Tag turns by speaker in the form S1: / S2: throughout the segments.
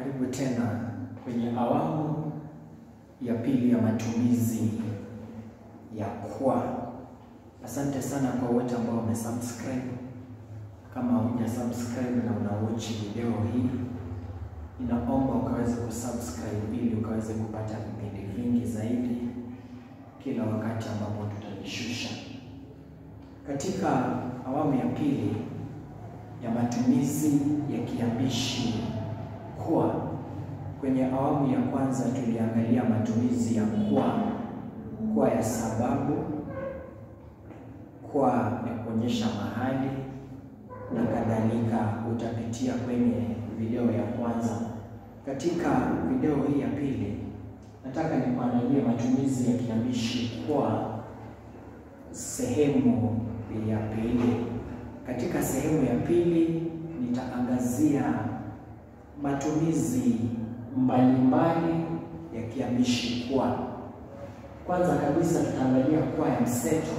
S1: Karibu tena kwenye awamu ya pili ya matumizi ya kwa. Asante sana kwa wote ambao wamesubscribe. Kama huja subscribe na unawatch video hii, inaomba ukaweze kusubscribe ili ukaweze kupata vipindi vingi zaidi kila wakati ambapo tutajishusha. Katika awamu ya pili ya matumizi ya kiambishi kwa, kwenye awamu ya kwanza tuliangalia matumizi ya kwa, kwa ya sababu, kwa ya kuonyesha mahali na kadhalika. Utapitia kwenye video ya kwanza. Katika video hii ya pili, nataka nikuangalie matumizi ya kiambishi kwa sehemu ya pili. Katika sehemu ya pili nitaangazia matumizi mbalimbali ya kiambishi kwa. Kwanza kabisa tutaangalia kwa ya mseto,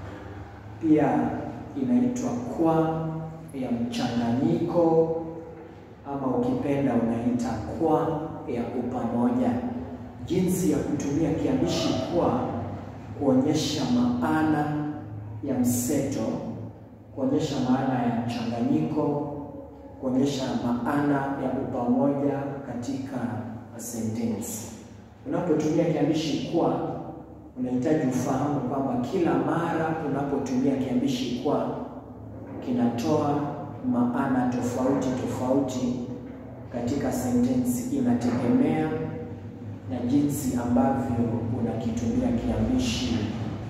S1: pia inaitwa kwa ya mchanganyiko, ama ukipenda unaita kwa ya upamoja, jinsi ya kutumia kiambishi kwa kuonyesha maana ya mseto, kuonyesha maana ya mchanganyiko, kuonyesha maana ya upamoja katika sentensi. Unapotumia kiambishi kwa, unahitaji ufahamu kwamba kila mara unapotumia kiambishi kwa kinatoa maana tofauti tofauti katika sentensi. Inategemea na jinsi ambavyo unakitumia kiambishi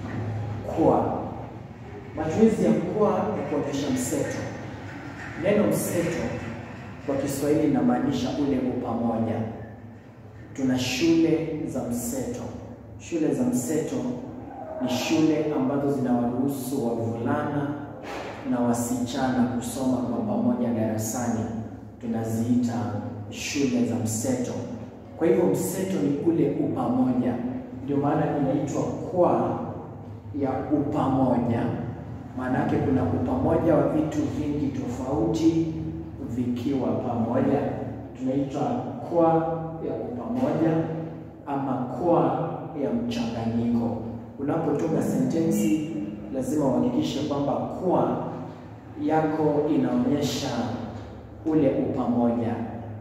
S1: kwa. Matumizi ya kwa ya kuonyesha mseto. Neno mseto kwa Kiswahili inamaanisha ule upamoja. Tuna shule za mseto. Shule za mseto ni shule ambazo zinawaruhusu wavulana na wasichana kusoma kwa pamoja darasani, tunaziita shule za mseto. Kwa hivyo mseto ni ule upamoja, ndio maana inaitwa kwa ya upamoja. Maana yake kuna upamoja wa vitu vingi tofauti vikiwa pamoja, tunaitwa kwa ya upamoja ama kwa ya mchanganyiko. Unapotunga sentensi, lazima uhakikishe kwamba kwa yako inaonyesha ule upamoja.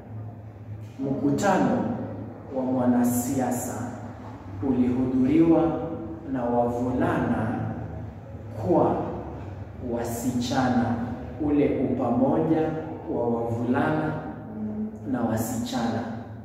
S1: Mkutano wa mwanasiasa ulihudhuriwa na wavulana kwa wasichana, ule upamoja wa wavulana na wasichana.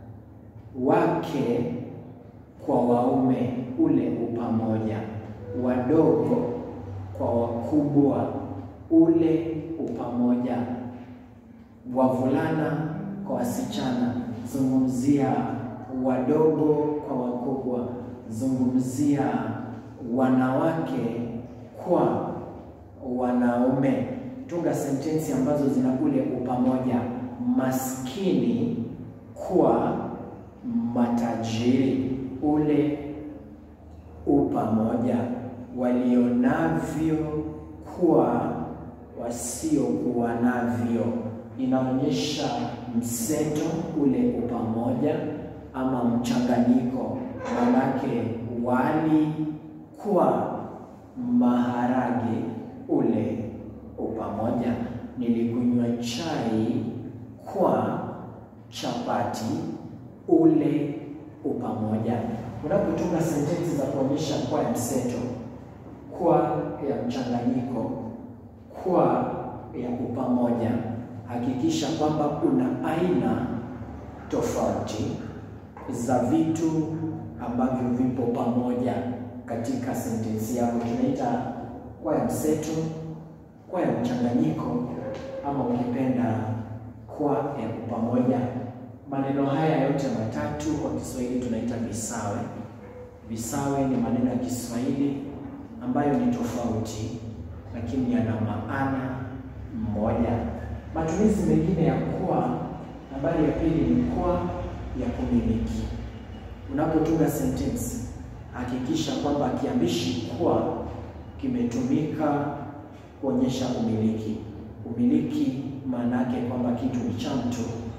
S1: Wake kwa waume, ule upamoja. Wadogo kwa wakubwa, ule upamoja. Wavulana kwa wasichana, zungumzia wadogo kwa wakubwa. Zungumzia wanawake kwa wanaume. Tunga sentensi ambazo zina ule upamoja. Maskini kwa matajiri, ule upamoja. Walionavyo kwa wasiokuwa navyo, inaonyesha mseto, ule upamoja ama mchanganyiko. Manake wali kwa maharage, ule upamoja. Nilikunywa chai kwa chapati, ule upamoja. Unapotunga sentensi za kuonyesha kwa ya mseto, kwa ya mchanganyiko, kwa ya upamoja, hakikisha kwamba una aina tofauti za vitu ambavyo vipo pamoja katika sentensi yako. Tunaita kwa ya mseto, kwa ya mchanganyiko, ama ukipenda kwa ya upamoja. Maneno haya yote matatu kwa Kiswahili tunaita visawe. Visawe ni maneno ya Kiswahili ambayo ni tofauti, lakini yana maana moja. Matumizi mengine ya kwa, nambari ya pili ni kwa ya kumiliki. Unapotunga sentensi, hakikisha kwamba kiambishi kwa kimetumika kuonyesha umiliki. Umiliki maana yake kwamba kitu ni cha mtu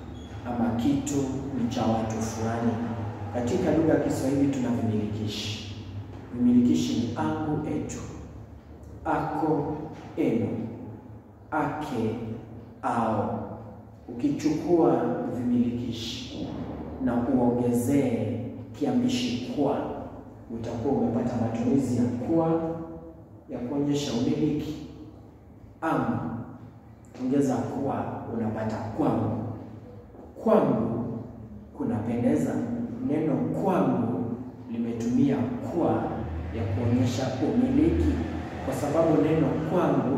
S1: ama kitu ni cha watu fulani. Katika lugha ya Kiswahili tuna vimilikishi. Vimilikishi ni angu, etu, ako, enu, ake, ao. Ukichukua vimilikishi na uongezee kiambishi kwa, utakuwa umepata matumizi ya kwa ya kuonyesha umiliki. Ama ongeza kwa, unapata kwangu. Kwangu kunapendeza. Neno kwangu limetumia kwa ya kuonyesha umiliki, kwa sababu neno kwangu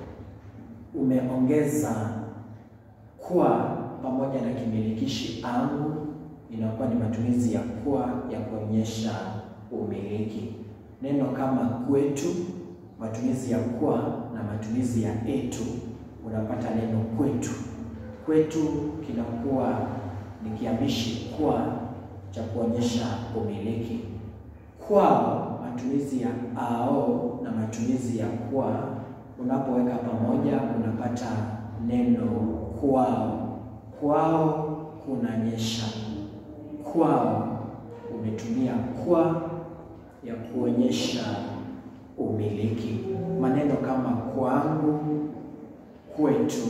S1: umeongeza kwa pamoja na kimilikishi angu, inakuwa ni matumizi ya kwa ya kuonyesha umiliki. Neno kama kwetu, matumizi ya kwa na matumizi ya etu, unapata neno kwetu. Kwetu kinakuwa ni kiambishi kwa cha kuonyesha umiliki. Kwao, matumizi ya ao na matumizi ya kwa, unapoweka pamoja unapata neno kwao. Kwao kunanyesha. Kwao umetumia kwa ya kuonyesha umiliki. Maneno kama kwangu, kwetu,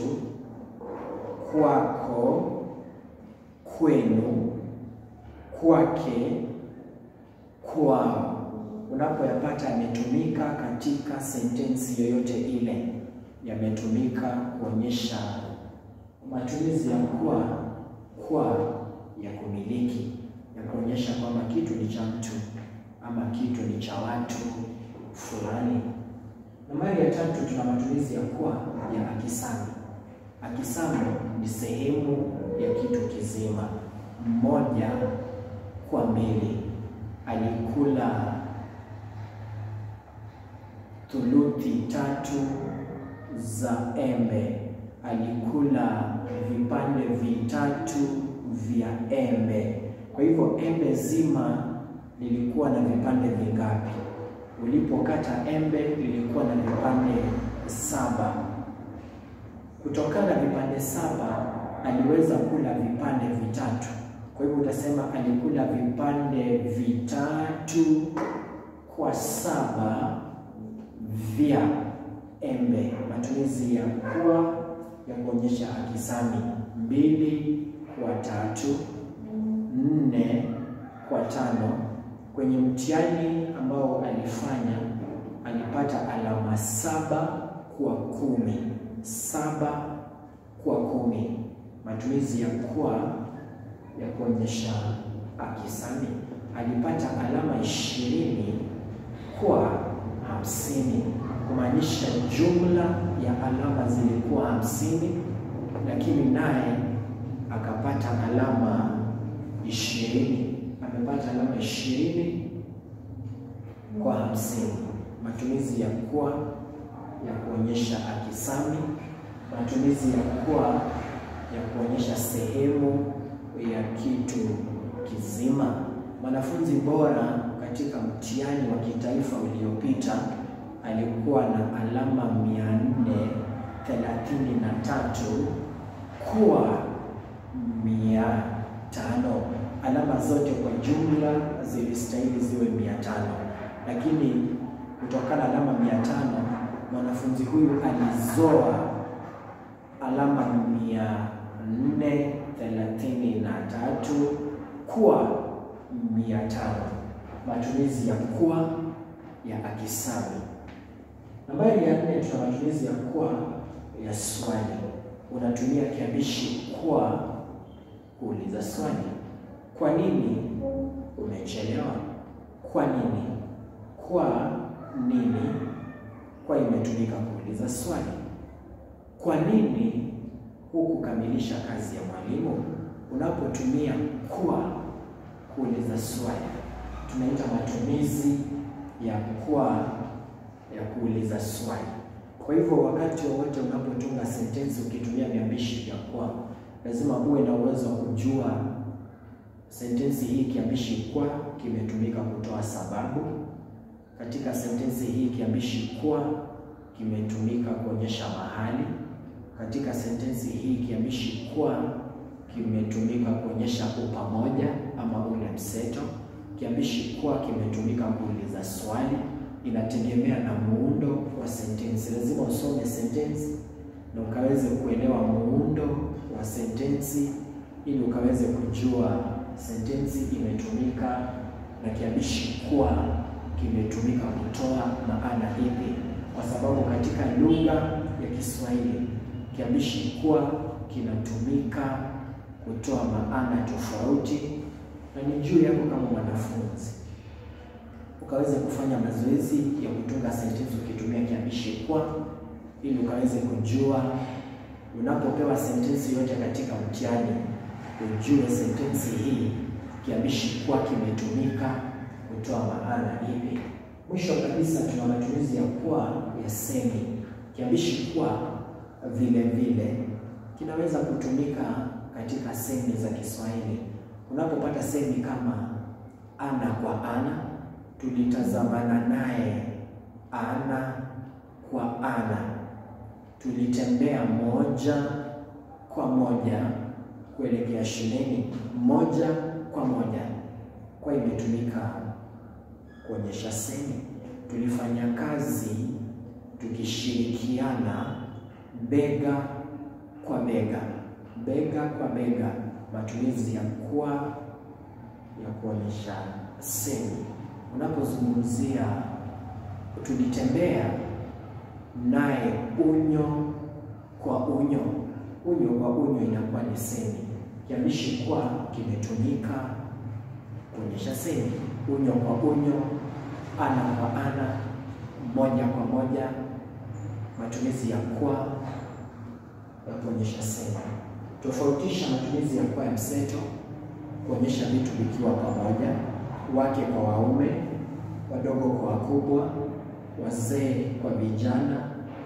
S1: kwako, kwenu, kwake, kwao, unapoyapata yametumika katika sentensi yoyote ile, yametumika kuonyesha matumizi ya kwa kwa ya kumiliki, ya kuonyesha kwamba kitu ni cha mtu ama kitu ni cha watu fulani. Nambari ya tatu, tuna matumizi ya kwa ya akisami. Akisami ni sehemu ya kitu kizima. Mmoja kwa mbili, alikula thuluthi tatu za embe. Alikula vipande vitatu vya embe. Kwa hivyo embe zima lilikuwa na vipande vingapi? Ulipokata embe lilikuwa na vipande saba. Kutokana na vipande saba aliweza kula vipande vitatu. Kwa hivyo utasema alikula vipande vitatu kwa saba vya embe. Matumizi ya kuwa ya kuonyesha akisami: mbili kwa tatu, nne kwa tano. Kwenye mtihani ambao alifanya alipata alama saba kwa kumi. Saba kwa kumi. Matumizi ya kwa ya kuonyesha akisami, alipata alama ishirini kwa hamsini, kumaanisha jumla ya alama zilikuwa hamsini, lakini naye akapata alama ishirini. Amepata alama ishirini kwa hamsini. Matumizi ya kwa ya kuonyesha akisami, matumizi ya kwa ya kuonyesha sehemu ya kitu kizima. Mwanafunzi bora katika mtihani wa kitaifa uliopita alikuwa na alama mia nne thelathini na tatu kwa mia tano. Alama zote kwa jumla zilistahili ziwe mia tano, lakini kutokana na alama mia tano mwanafunzi huyu alizoa alama mia nne thelathini na tatu kwa mia tano. Matumizi ya kwa ya akisami. Nambari ya nne, tuna matumizi ya kwa ya swali. Unatumia kiambishi kwa kuuliza swali. Kwa nini umechelewa? Kwa nini? Kwa nini? Kwa imetumika kuuliza swali. Kwa nini hukukamilisha kazi ya mwalimu? Unapotumia kwa kuuliza swali, tunaita matumizi ya kwa ya kuuliza swali. Kwa hivyo wakati wowote unapotunga sentensi ukitumia viambishi vya kwa, lazima uwe na uwezo wa kujua sentensi hii kiambishi kwa kimetumika kutoa sababu. Katika sentensi hii kiambishi kwa kimetumika kuonyesha mahali. Katika sentensi hii kiambishi kwa kimetumika kuonyesha upamoja ama ule mseto. Kiambishi kuwa kimetumika kuuliza swali. Inategemea na muundo wa sentensi. Lazima usome sentensi na ukaweze kuelewa muundo wa sentensi ili ukaweze kujua sentensi imetumika na kiambishi kuwa kimetumika kutoa maana ipi, kwa sababu katika lugha ya Kiswahili kiambishi kuwa kinatumika kutoa maana tofauti, na ni juu yako kama mwanafunzi ukaweze kufanya mazoezi ya kutunga sentensi ukitumia kiambishi kuwa, ili ukaweze kujua unapopewa sentensi yote katika mtihani, ujue sentensi hii kiambishi kuwa kimetumika kutoa maana ipi. Mwisho kabisa, tuna matumizi ya kuwa ya semi. Kiambishi kuwa vile vile kinaweza kutumika katika semi za Kiswahili. Unapopata semi kama ana kwa ana, tulitazamana naye ana kwa ana, tulitembea moja kwa moja kuelekea shuleni moja kwa moja, kwa imetumika kuonyesha semi. Tulifanya kazi tukishirikiana bega kwa bega, bega kwa bega, matumizi ya kuwa ya kuonyesha semi. Unapozungumzia tulitembea naye unyo kwa unyo, unyo kwa unyo inakuwa ni semi. Kiambishi kuwa kimetumika kuonyesha semi. Unyo kwa unyo, ana kwa ana, moja kwa moja, matumizi ya kuwa ya kuonyesha semi. Tofautisha matumizi ya kuwa ya mseto, kuonyesha vitu vikiwa pamoja, wake kwa waume, wadogo kwa wakubwa, wazee kwa vijana,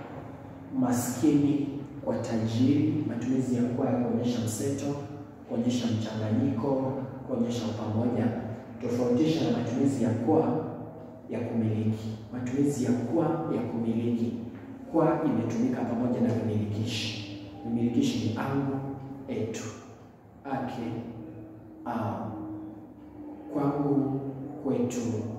S1: maskini kwa tajiri. Matumizi ya kuwa ya kuonyesha mseto, kuonyesha mchanganyiko, kuonyesha upamoja. Tofautisha na matumizi ya kuwa ya kumiliki. Matumizi ya kuwa ya kumiliki, kwa imetumika pamoja na vimilikishi. Vimilikishi ni angu, etu, ake, au, kwangu, kwetu,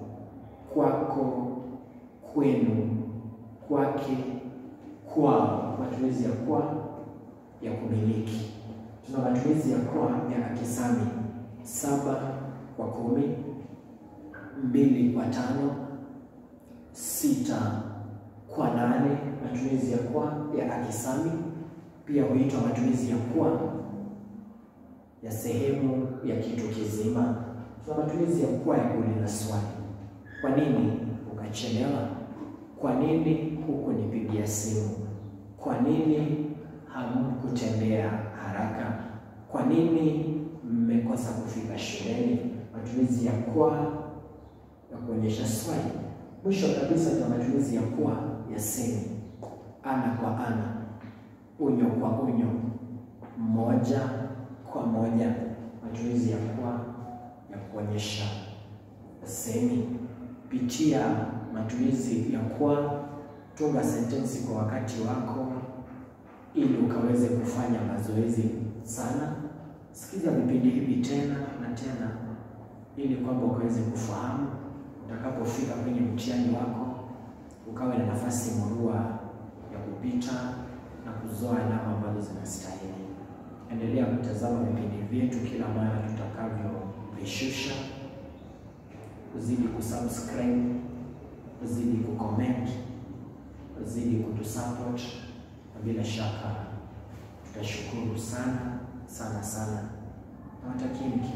S1: kwako, kwenu, kwake, kwao. Matumizi ya kwa ya kumiliki. Tuna matumizi ya kwa ya akisami: saba kwa kumi, mbili kwa tano, sita kwa nane. Matumizi ya kwa ya akisami pia huitwa matumizi ya kwa ya sehemu ya kitu kizima. Tuna matumizi ya kwa ya kuuliza swali: kwa nini ukachelewa? Kwa nini hukunipigia simu? Kwa nini hamkutembea haraka? Kwa nini mmekosa kufika shuleni? Matumizi ya kwa ya kuonyesha swali. Mwisho kabisa, tuna matumizi ya kwa ya semi: ana kwa ana, unyo kwa unyo, moja kwa moja. Matumizi ya kwa ya kuonyesha semi. Pitia matumizi ya kwa, tunga sentensi kwa wakati wako ili ukaweze kufanya mazoezi sana. Sikiza vipindi hivi tena na tena, ili kwamba ukaweze kufahamu, utakapofika kwenye mtihani wako ukawe na nafasi murua ya kupita na kuzoa alama ambazo zinastahili. Endelea kutazama vipindi vyetu kila mara tutakavyovishusha, uzidi kusubscribe, uzidi kucomment, uzidi kutusupport na bila shaka tutashukuru sana sana sana. Nawatakieni